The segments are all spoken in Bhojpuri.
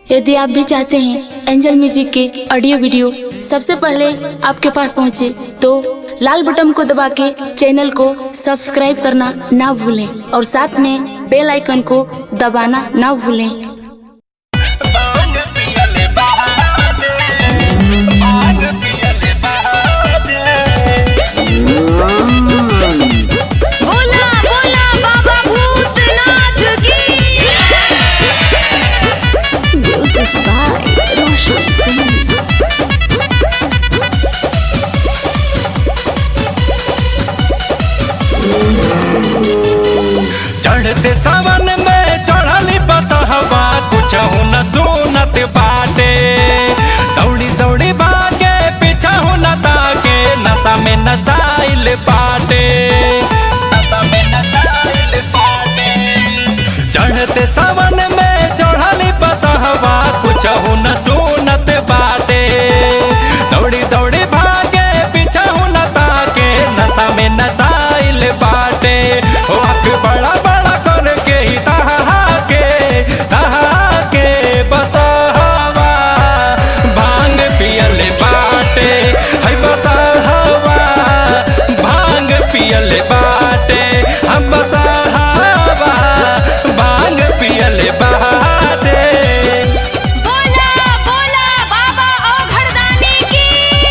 यदि आप भी चाहते हैं एंजल म्यूजिक के ऑडियो वीडियो सबसे पहले आपके पास पहुंचे तो लाल बटन को दबा के चैनल को सब्सक्राइब करना ना भूलें और साथ में बेल आइकन को दबाना ना भूलें भांग पियले बहाने भांग पियले बहाने बोला बोला बाबा भूतनाथ की म्यूजिक बाय रोशन सिंह चढ़ते सावन में चढ़ली बसहवा कुछ न सुनत बाटे दौड़ी दौड़ी भागे पीछा न ताके नशा में नसाइल बाटे नशा में नसाइल बाटे चढ़ते सावन में चढ़ली बसहवा कुछ न सुनत बाटे दौड़ी दौड़ी भागे पीछा न ताके नशा में नसाइल बाटे ओ आँख बड़ा बड़ा करके ही तहा के तहा के बसहवा भांग पियले बाटे है बसहवा भांग पियले बाटे हम बसहवा भांग पियले बाटे बोला बोला बाबा ओ घरदानी की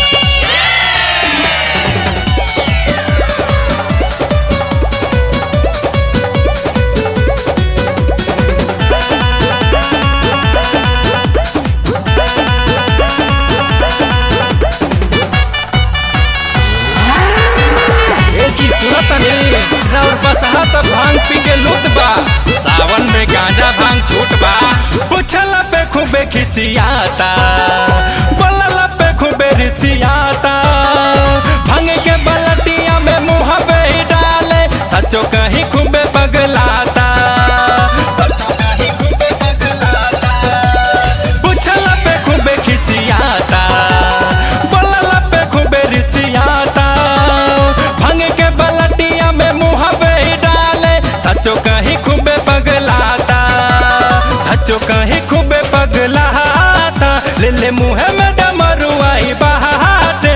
ए जी सुनत नहीं और बसहा त भांग पी के लूट बा सावन में गांजा भांग छूट बा पुछल पे खूबे खिसियाता बोलल पे खूबे रिसियाता भांग के बलटिया में मुंह पे ही डाले सचो कहीं खूबे पगलाता सचो कहीं खूबे पगलाता पुछल पे खूबे खिसियाता बोलल पे खूबे रिसियाता भंग के बलटिया में मुंह पे ही डाले सचो कहीं खूबे पगलाता सचो कहीं खूबे पगलाता ले ले मुंह में डमरुआई बहाटे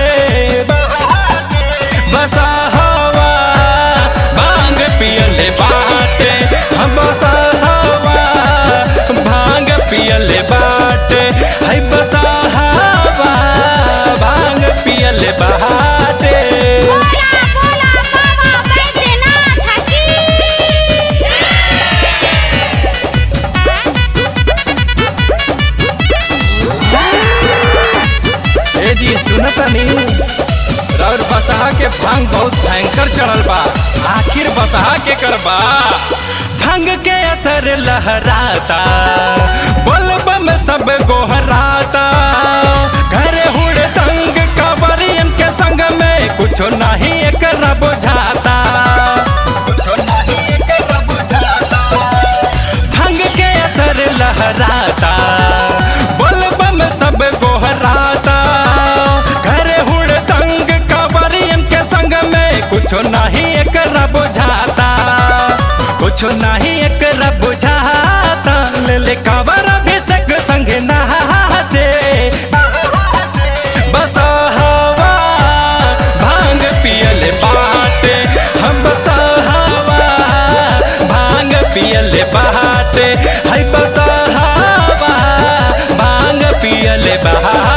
बसा हवा भांग पियले बाटे हम बसा हवा भांग पियले बाटे है बसा हवा भांग पियले बाटे बोला बोला बाबा बैद्यनाथ की ए जी सुनत नहीं और बसहा के भांग बहुत भयंकर चढ़ल बा आखिर बसहा के करबा भांग के असर लहराता बोलब में सब गोहराता घर हुड़ तंग कवरियन के संग में कुछो नहीं कर बुझाता कुछो नहीं एकर बुझाता भांग के असर लहराता बोलबम सब गोहराता घर हुड़ तंग कवरियन के संग में कुछो नहीं एकर बुझाता कुछो नहीं एकर बुझाता ले ले कावर अभिषेक संग नहाचे बस हवा भांग पियले बाटे हम बस हवा भांग पियले बाटे है बस हवा भांग पियले बाटे